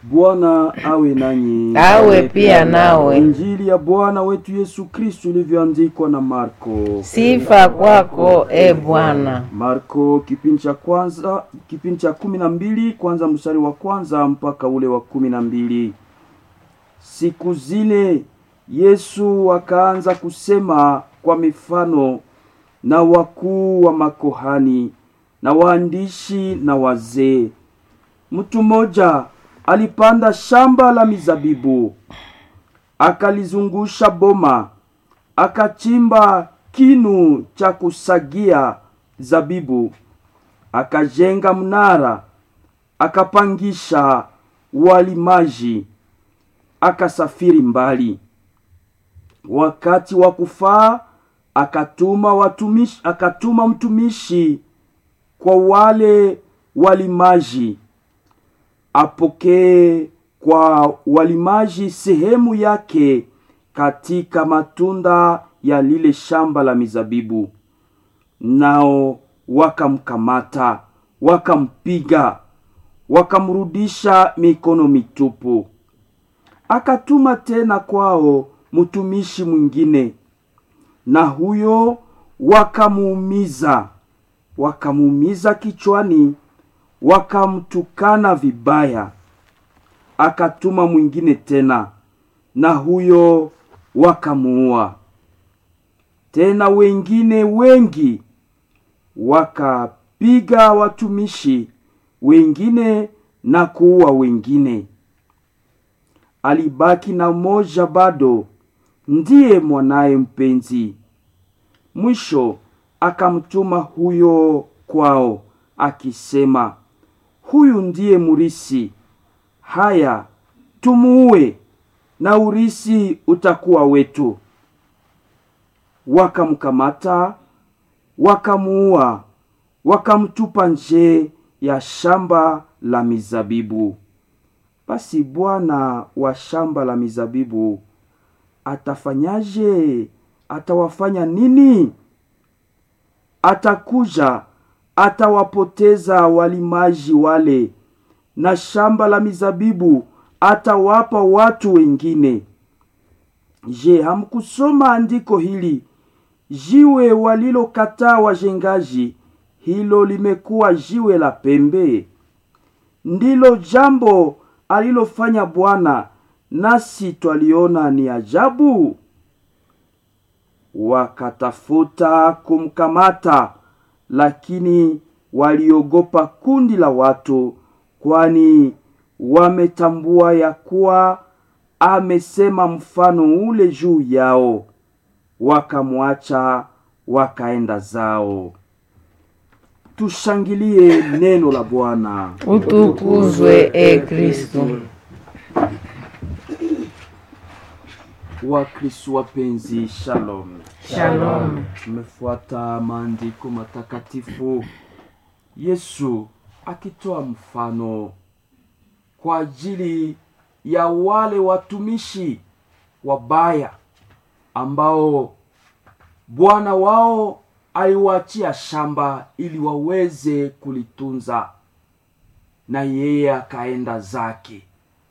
Bwana awe nanyi. awe pia nawe. Injili ya Bwana wetu Yesu Kristu ilivyoandikwa na Marko. Sifa kwako e Bwana. Marko kipindi cha kwanza kipindi cha kumi na mbili kwanza mstari wa kwanza mpaka ule wa kumi na mbili. Siku zile Yesu akaanza kusema kwa mifano na wakuu wa makohani na waandishi na wazee. Mtu mmoja alipanda shamba la mizabibu, akalizungusha boma, akachimba kinu cha kusagia zabibu, akajenga mnara, akapangisha walimaji, akasafiri mbali. Wakati wa kufaa akatuma watumishi, akatuma mtumishi kwa wale walimaji apokee kwa walimaji sehemu yake katika matunda ya lile shamba la mizabibu. Nao wakamkamata, wakampiga, wakamrudisha mikono mitupu. Akatuma tena kwao mtumishi mwingine, na huyo wakamuumiza, wakamuumiza kichwani, wakamtukana vibaya. Akatuma mwingine tena, na huyo wakamuua. Tena wengine wengi wakapiga watumishi wengine na kuua wengine. Alibaki na mmoja bado, ndiye mwanaye mpenzi. Mwisho akamtuma huyo kwao akisema, huyu ndiye murisi, haya tumuue, na urisi utakuwa wetu. Wakamkamata, wakamuua, wakamtupa nje ya shamba la mizabibu. Basi bwana wa shamba la mizabibu atafanyaje? Atawafanya nini? Atakuja, atawapoteza walimaji wale, na shamba la mizabibu atawapa watu wengine. Je, hamkusoma andiko hili? Jiwe walilokataa wajengaji, hilo limekuwa jiwe la pembe. Ndilo jambo alilofanya Bwana, nasi twaliona ni ajabu. Wakatafuta kumkamata, lakini waliogopa kundi la watu, kwani wametambua ya kuwa amesema mfano ule juu yao. Wakamwacha wakaenda zao. Tushangilie neno la Bwana. Utukuzwe e Kristo. Wakristo wapenzi, shalom. Shalom. Tumefuata maandiko matakatifu, Yesu akitoa mfano kwa ajili ya wale watumishi wabaya ambao bwana wao aliwaachia shamba ili waweze kulitunza, na yeye akaenda zake.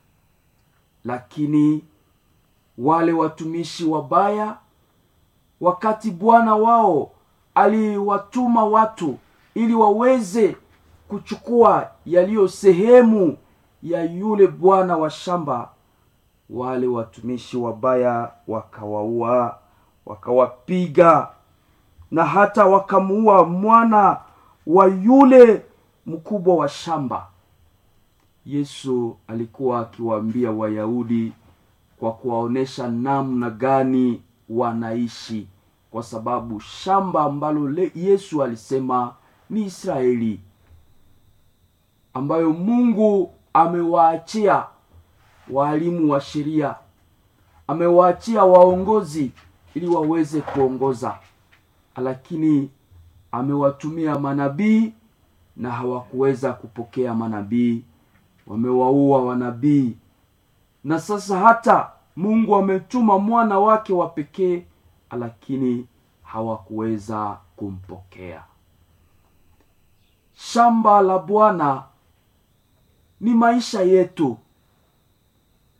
Lakini wale watumishi wabaya, wakati bwana wao aliwatuma watu ili waweze kuchukua yaliyo sehemu ya yule bwana wa shamba, wale watumishi wabaya wakawaua, wakawapiga na hata wakamuua mwana wa yule mkubwa wa shamba. Yesu alikuwa akiwaambia Wayahudi kwa kuwaonesha namna gani wanaishi, kwa sababu shamba ambalo le Yesu alisema ni Israeli, ambayo Mungu amewaachia waalimu wa sheria, amewaachia waongozi ili waweze kuongoza, lakini amewatumia manabii na hawakuweza kupokea manabii, wamewaua wanabii na sasa hata Mungu ametuma mwana wake wa pekee, lakini hawakuweza kumpokea. Shamba la Bwana ni maisha yetu,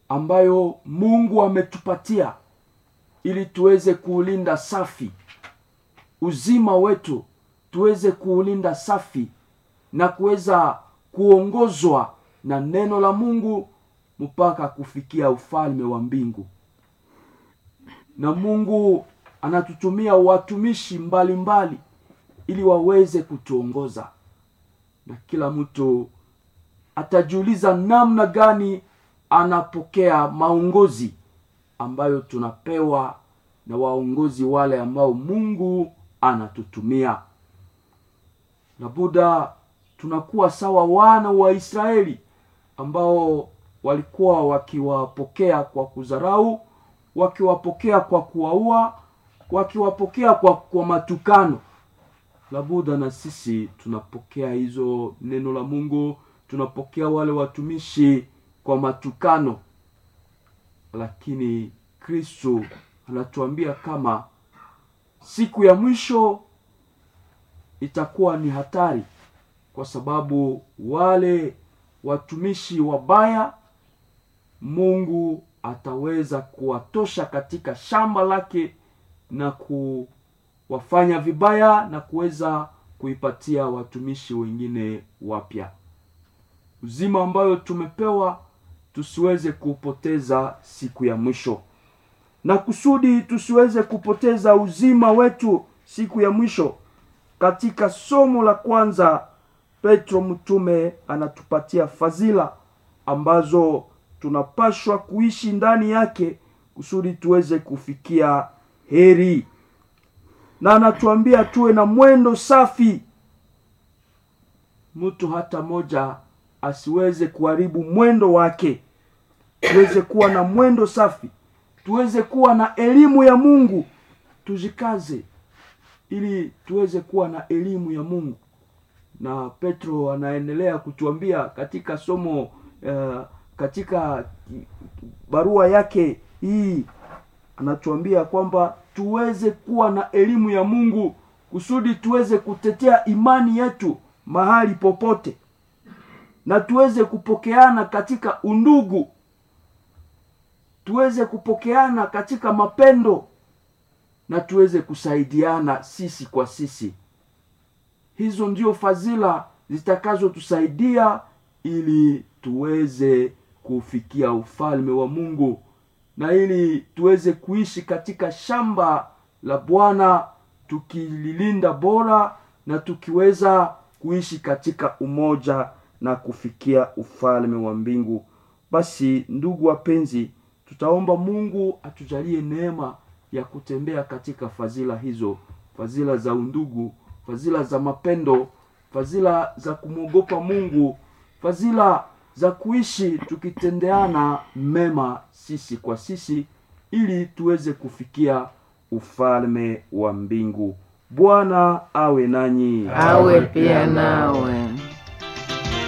ambayo mungu ametupatia ili tuweze kuulinda safi uzima wetu tuweze kuulinda safi na kuweza kuongozwa na neno la mungu mpaka kufikia ufalme wa mbingu na mungu anatutumia watumishi mbalimbali mbali, ili waweze kutuongoza na kila mtu atajiuliza namna gani anapokea maongozi ambayo tunapewa na waongozi wale ambao mungu anatutumia na buda tunakuwa sawa wana wa israeli ambao walikuwa wakiwapokea kwa kudharau wakiwapokea kwa kuwaua wakiwapokea kwa, kwa matukano labuda na sisi tunapokea hizo neno la mungu tunapokea wale watumishi kwa matukano lakini kristo anatuambia kama siku ya mwisho itakuwa ni hatari kwa sababu wale watumishi wabaya mungu ataweza kuwatosha katika shamba lake na kuwafanya vibaya na kuweza kuipatia watumishi wengine wapya uzima ambayo tumepewa tusiweze kupoteza siku ya mwisho na kusudi tusiweze kupoteza uzima wetu siku ya mwisho katika somo la kwanza petro mtume anatupatia fadhila ambazo tunapashwa kuishi ndani yake kusudi tuweze kufikia heri na anatuambia tuwe na mwendo safi mtu hata moja asiweze kuharibu mwendo wake tuweze kuwa na mwendo safi tuweze kuwa na elimu ya mungu tujikaze ili tuweze kuwa na elimu ya mungu na petro anaendelea kutuambia katika somo uh, katika barua yake hii anatuambia kwamba tuweze kuwa na elimu ya mungu kusudi tuweze kutetea imani yetu mahali popote na tuweze kupokeana katika undugu tuweze kupokeana katika mapendo na tuweze kusaidiana sisi kwa sisi hizo ndio fadhila zitakazotusaidia ili tuweze kufikia ufalme wa mungu na ili tuweze kuishi katika shamba la bwana tukililinda bora na tukiweza kuishi katika umoja na kufikia ufalme wa mbingu basi ndugu wapenzi tutaomba mungu atujalie neema ya kutembea katika fadhila hizo fadhila za undugu fadhila za mapendo fadhila za kumwogopa mungu fadhila za kuishi tukitendeana mema sisi kwa sisi ili tuweze kufikia ufalme wa mbingu bwana awe nanyi awe pia nawe